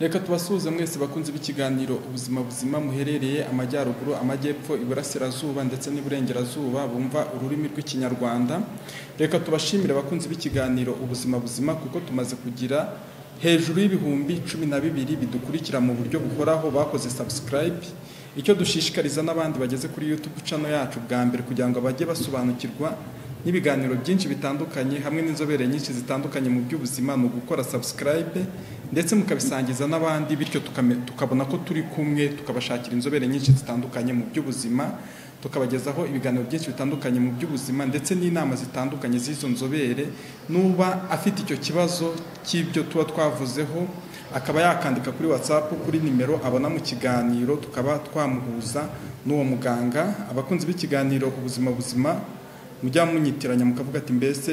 reka tubasuhuze mwese bakunze b'ikiganiro ubuzima buzima muherereye amajyaruguru amajyepfo iburasirazuba ndetse n'iburengerazuba bumva ururimi rw'ikinyarwanda reka tubashimire abakunzi b'ikiganiro ubuzima buzima kuko tumaze kugira hejuru y'ibihumbi cumi na bibiri bidukurikira mu buryo buhoraho bakoze subscribe icyo dushishikariza n'abandi bageze kuri youtube cano yacu bwa mbere kugira ngo bajye basobanukirwa n'ibiganiro byinshi bitandukanye hamwe n'inzobere nyinshi zitandukanye mu by'ubuzima ni ugukora subscribe ndetse mukabisangiza n'abandi bityo tukame- tukabona ko turi kumwe tukabashakira inzobere nyinshi zitandukanye mu by'ubuzima tukabagezaho ibiganiro byinshi bitandukanye mu by'ubuzima ndetse n'inama zitandukanye z'izo nzobere n'uba afite icyo kibazo cy'ibyo tuba twavuzeho akaba yakandika kuri watsapu kuri nimero abona mu kiganiro tukaba twamuhuza n'uwo muganga abakunzi b'ikiganiro ubuzima buzima mujya munyitiranya mukavuga ati mbese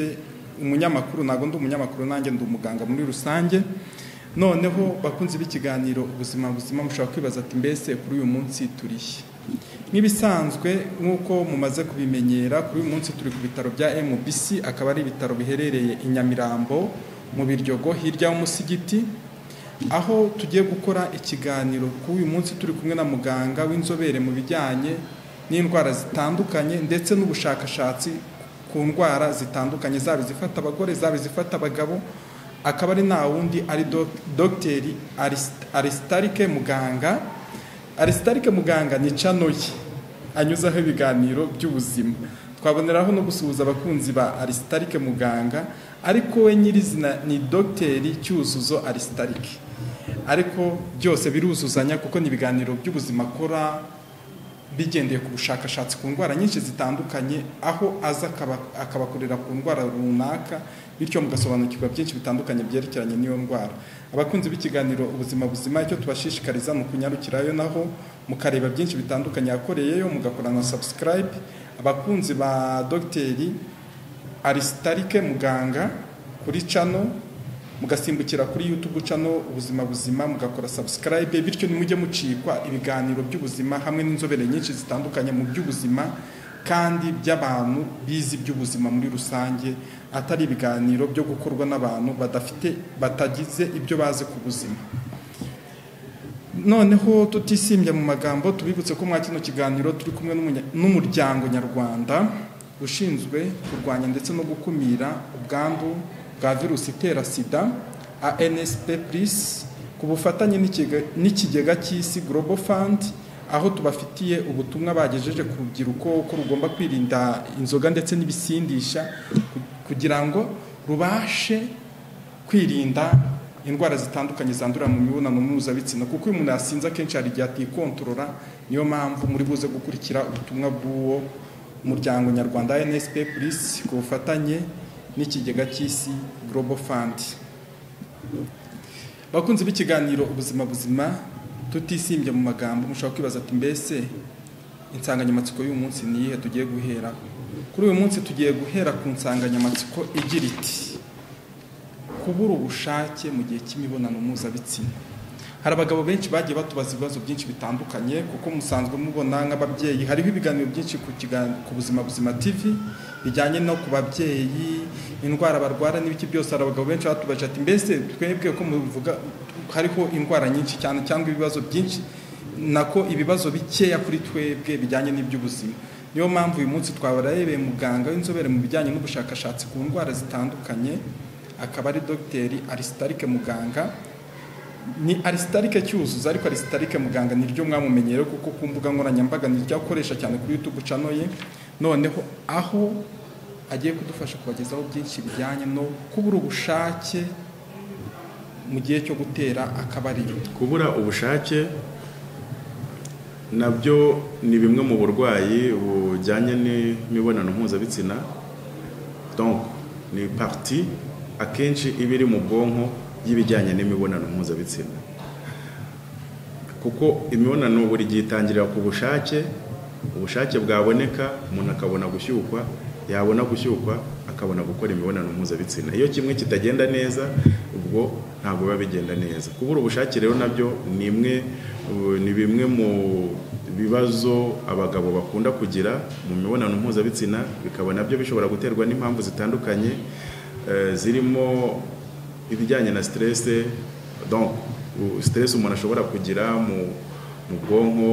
umunyamakuru ntabwo ndi umunyamakuru nanjye ndi umuganga muri rusange noneho bakunzi b'ikiganiro ubuzima buzima mushobora kwibaza ati mbese kuri uyu munsi turihe nk'ibisanzwe nk'uko mumaze kubimenyera kuri uyu munsi turi ku bitaro bya MBC akaba ari ibitaro biherereye i Nyamirambo mu Biryogo hirya y'umusigiti aho tugiye gukora ikiganiro ku uyu munsi turi kumwe na muganga w'inzobere mu bijyanye n'indwara zitandukanye ndetse n'ubushakashatsi ku ndwara zitandukanye zaba izifata abagore zaba izifata abagabo akaba ari nta wundi ari dog- dogiteri Arist- arisitarike muganga arisitarike muganga ni cano ye anyuzaho ibiganiro by'ubuzima twaboneraho no gusuhuza abakunzi ba arisitarike muganga ariko we nyirizina ni dogiteri cyuzuzo arisitarike ariko byose biruzuzanya kuko ni ibiganiro by'ubuzima akora bigendeye ku bushakashatsi ku ndwara nyinshi zitandukanye aho aza akaba- akabakorera ku ndwara runaka bityo mugasobanukirwa byinshi bitandukanye byerekeranye n'iyo ndwara abakunzi b'ikiganiro ubuzima buzima icyo tubashishikariza ni ukunyarukirayo naho mukareba byinshi bitandukanye yakoreyeyo mugakora na subscribe abakunzi ba dogiteri arisitarike muganga kuri cano mugasimbukira kuri youtube cano ubuzima buzima mugakora subscribe bityo nimujye mucikwa ibiganiro by'ubuzima hamwe n'inzobere nyinshi zitandukanye mu by'ubuzima kandi by'abantu bizi iby'ubuzima muri rusange atari ibiganiro byo gukorwa n'abantu badafite batagize ibyo bazi ku buzima noneho tutisimbye mu magambo tubibutse ko mwa kino kiganiro turi kumwe n'umunya- n'umuryango nyarwanda ushinzwe kurwanya ndetse no gukumira ubwandu bwa virusi itera sida ansp plus ku bufatanye n'ikige- n'ikigega cy'isi global fund aho tubafitiye ubutumwa bagejeje ku rubyiruko ko rugomba kwirinda inzoga ndetse n'ibisindisha ku- kugira ngo rubashe kwirinda indwara zitandukanye zandurira mu mibonano mpuzabitsina kuko iyo umuntu yasinze akenshi hari igihe atikontorora niyo mpamvu muri buze gukurikira ubutumwa bw'uwo muryango nyarwanda nsp plus ku bufatanye n'ikigega cy'isi global fund bakunzi b'ikiganiro ubuzima buzima tutisimbye mu magambo mushobora kwibaza ati mbese insanganyamatsiko y'uyu munsi ni iyihe tugiye guheraho kuri uyu munsi tugiye guhera ku nsanganyamatsiko igira iti kubura ubushake mu gihe cy'imibonano mpuzabitsina hari abagabo benshi bagiye batubaza ibibazo byinshi bitandukanye kuko musanzwe mubona nk'ababyeyi hariho ibiganiro byinshi ku, kigan- ku buzima buzima tv bijyanye no ku babyeyi indwara barwara n'ibiki byose hari abagabo benshi batubaje ati mbese twebwe ko muvuga hariho indwara nyinshi cyane cyangwa ibibazo byinshi nako ibibazo bikeya kuri twebwe bijyanye n'iby'ubuzima niyo mpamvu uyu munsi twabarebeye muganga w'inzobere mu bijyanye n'ubushakashatsi ku ndwara zitandukanye akaba ari dogiteri arisitarike muganga ni arisitarike cyuzuzo ariko arisitarike muganga niryo mwamumenyerewe kuko ku mbuga nkoranyambaga niryo akoresha cyane kuri youtube channel ye noneho aho agiye kudufasha kubagezaho byinshi bijyanye no kubura ubushake mu gihe cyo gutera akabariro kubura ubushake nabyo ni bimwe mu burwayi bujyanye n'imibonano mpuzabitsina donc ni parti akenshi iba iri mu bwonko y'ibijyanye n'imibonano mpuzabitsina kuko imibonano buri gihe itangirira ku bushake ubushake bwaboneka umuntu akabona gushyukwa yabona gushyukwa akabona gukora imibonano mpuzabitsina iyo kimwe kitagenda neza ubwo ntabwo biba bigenda neza kubura ubushake rero nabyo ni imwe uh, ni bimwe mu bibazo abagabo bakunda kugira mu mibonano mpuzabitsina bikaba nabyo bishobora guterwa n'impamvu zitandukanye eh, zirimo ibijyanye na stress donc u- stress umuntu ashobora kugira mu mu bwonko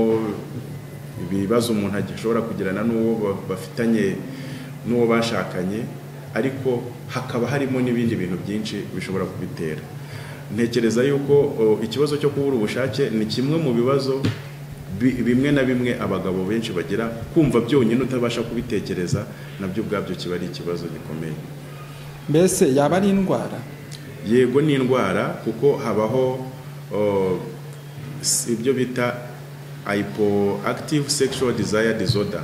ibibazo umuntu ashobora kugirana n'uwo ba- bafitanye n'uwo bashakanye ariko hakaba harimo n'ibindi bintu byinshi bishobora kubitera ntekereza yuko o, ikibazo cyo kubura ubushake ni kimwe mu bibazo bi- bimwe na bimwe abagabo benshi bagira kumva byonyine utabasha kubitekereza nabyo ubwabyo kiba ari ikibazo gikomeye mbese yaba ari indwara yego ni indwara kuko habaho o, s- ibyo bita hypoactive sexual desire disorder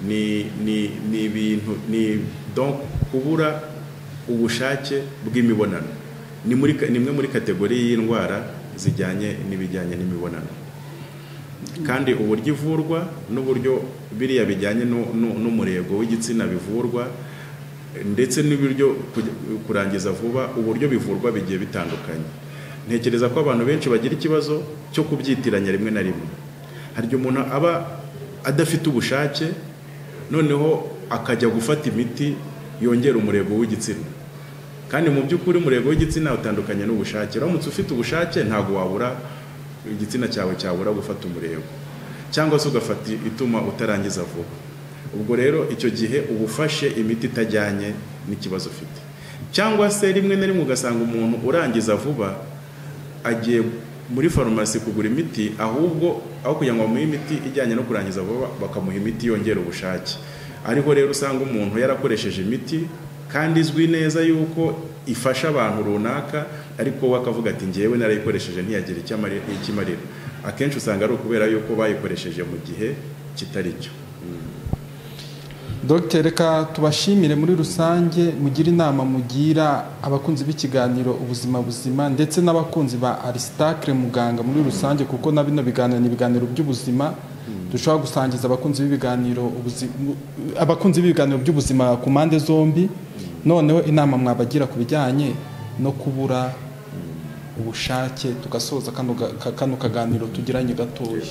ni ni ni ibintu ni donc kubura ubushake bw'imibonano ni muri ka- ni imwe muri kategori y'indwara zijyanye n'ibijyanye n'imibonano kandi uburyo ivurwa n'uburyo biriya bijyanye nu- nu- n'umurego w'igitsina bivurwa ndetse n'uburyo kuj- kurangiza vuba uburyo bivurwa bigiye bitandukanye ntekereza ko abantu benshi bagira ikibazo cyo kubyitiranya rimwe na rimwe hari igihe umuntu aba adafite ubushake noneho akajya gufata imiti yongera umurego w'igitsina kandi mu by'ukuri umurego w'igitsina utandukanye n'ubushake uramutse ufite ubushake ntabwo wabura igitsina cyawe cyabura gufata umurego cyangwa se ugafata ituma utarangiza vuba ubwo rero icyo gihe uba ufashe imiti itajyanye n'ikibazo ufite cyangwa se rimwe na rimwe ugasanga umuntu urangiza vuba agiye muri farumasi kugura imiti ahubwo aho kugira ngo bamuhe imiti ijyanye no kurangiza vuba bakamuha imiti yongera ubushake ariho rero usanga umuntu yarakoresheje imiti kandi izwi neza yuko ifasha abantu runaka ariko we akavuga ati ngewe narayikoresheje ntiyagira icyo amari- icyo imarira akenshi usanga ari ukubera yuko bayikoresheje mu gihe kitari cyo dogiteri reka tubashimire muri rusange mugire inama mugira abakunzi b'ikiganiro ubuzima buzima ndetse n'abakunzi ba arisitacre muganga muri rusange kuko na bino biganiro ni ibiganiro by'ubuzima dushobora gusangiza abakunzi b'ibiganiro ubuzi- mu- abakunzi b'ibiganiro by'ubuzima ku mpande zombi noneho inama mwabagira ku bijyanye no kubura ubushake tugasoza kano ga- ka- kano kaganiro tugiranye gatoya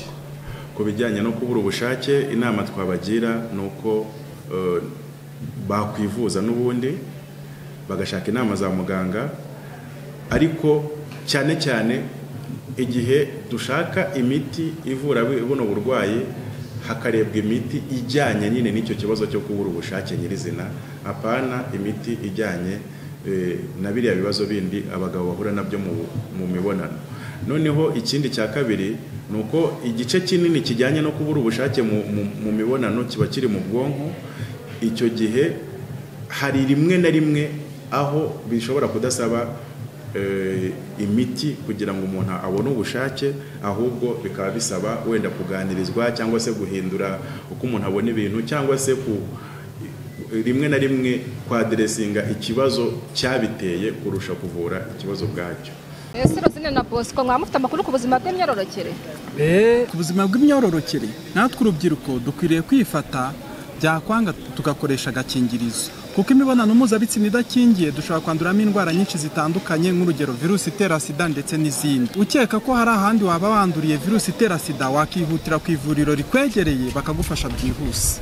ku bijyanye no kubura ubushake inama twabagira ni uko eh, bakwivuza n'ubundi bagashaka inama za muganga ariko cyane cyane igihe dushaka imiti ivura buno burwayi hakarebwa imiti ijyanye nyine n'icyo kibazo cyo kubura ubushake nyirizina apana imiti ijyanye eh, na biriya bibazo bindi abagabo bahura nabyo mu- mu mibonano noneho ikindi cya kabiri ni uko igice kinini kijyanye no kubura ubushake mu, mu, mu mibonano kiba kiri mu bwonko icyo gihe hari rimwe na rimwe aho bishobora kudasaba eh, imiti kugira ngo umuntu abone ubushake ahubwo bikaba bisaba wenda kuganirizwa cyangwa se guhindura uko umuntu abona ibintu cyangwa se ku rimwe na rimwe kwaderesinga ikibazo cyabiteye kurusha kuvura ikibazo ubwacyo ese rosine na bosco mwaba mufite amakuru ku buzima bw'imyororokere ku buzima bw'imyororokere natwe urubyiruko dukwiriye kwifata byakwanga tugakoresha agakingirizo kuko imibonano mpuzabitsina idakingiye dushobora kwanduramo indwara nyinshi zitandukanye nk'urugero virusi itera sida ndetse n'izindi ukeka ko hari ahandi waba wanduriye virusi itera sida wakihutira ku ivuriro rikwegereye bakagufasha byihuse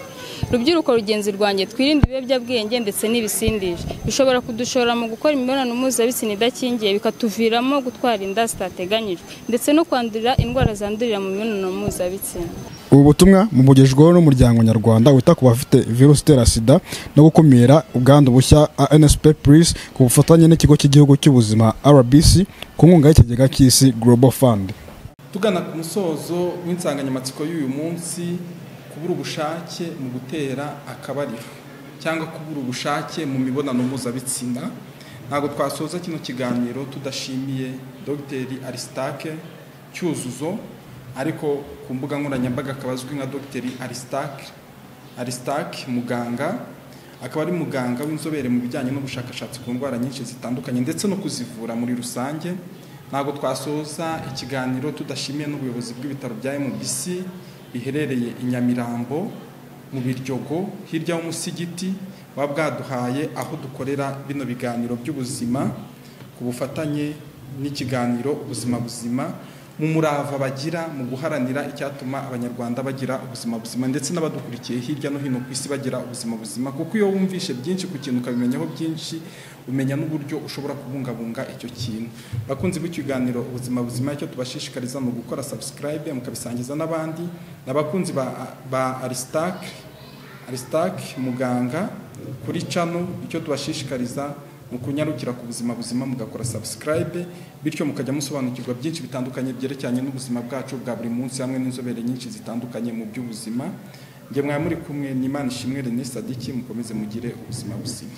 rubyiruko rugenzi rwanjye twirinde ibiyobyabwenge ndetse n'ibisindisha bishobora kudushora mu gukora imibonano mpuzabitsina idakingiye bikatuviramo gutwara inda zitateganyijwe ndetse no kwandurira indwara zandurira mu mibonano mpuzabitsina ubu butumwa bumugejejweho n'umuryango nyarwanda wita ku bafite virusi itera sida no gukumira ubwandu bushya ANSP Plus ku bufatanye n'ikigo cy'igihugu cy'ubuzima RBC ku nkunga y'ikigega cy'isi Global Fund tugana ku musozo w'insanganyamatsiko y'uyu munsi kubura ubushake mu gutera akabariro cyangwa kubura ubushake mu mibonano mpuzabitsina ntabwo twasoza kino kiganiro tudashimiye dogiteri arisitake cyuzuzo ariko ku mbuga nkoranyambaga akaba azwi nka dogiteri arisitake arisitake muganga akaba ari muganga w'inzobere mu bijyanye n'ubushakashatsi ku ndwara nyinshi zitandukanye ndetse no kuzivura muri rusange ntabwo twasoza ikiganiro tudashimiye n'ubuyobozi bw'ibitaro bya MBC biherereye i Nyamirambo mu Biryogo hirya y'umusigiti buba bwaduhaye aho dukorera bino biganiro by'ubuzima ku bufatanye n'ikiganiro ubuzima buzima mu murava bagira mu guharanira icyatuma abanyarwanda bagira ubuzima buzima ndetse n'abadukurikiye hirya no hino ku isi bagira ubuzima buzima kuko iyo wumvishe byinshi ku kintu ukabimenyaho byinshi umenya n'uburyo ushobora kubungabunga icyo kintu bakunzi b'ikiganiro ubuzima buzima icyo tubashishikariza ni ugukora subscribe mukabisangiza n'abandi ni abakunzi ba, ba arisitake arisitake muganga kuri cano icyo tubashishikariza mu kunyarukira ku buzima buzima mugakora subscribe bityo mukajya musobanukirwa byinshi bitandukanye byerekeranye n'ubuzima bwacu bwa buri munsi hamwe n'inzobere nyinshi zitandukanye mu by'ubuzima njye mwari muri kumwe n'imana ishimwe renesi sadiki mukomeze mugire ubuzima buzima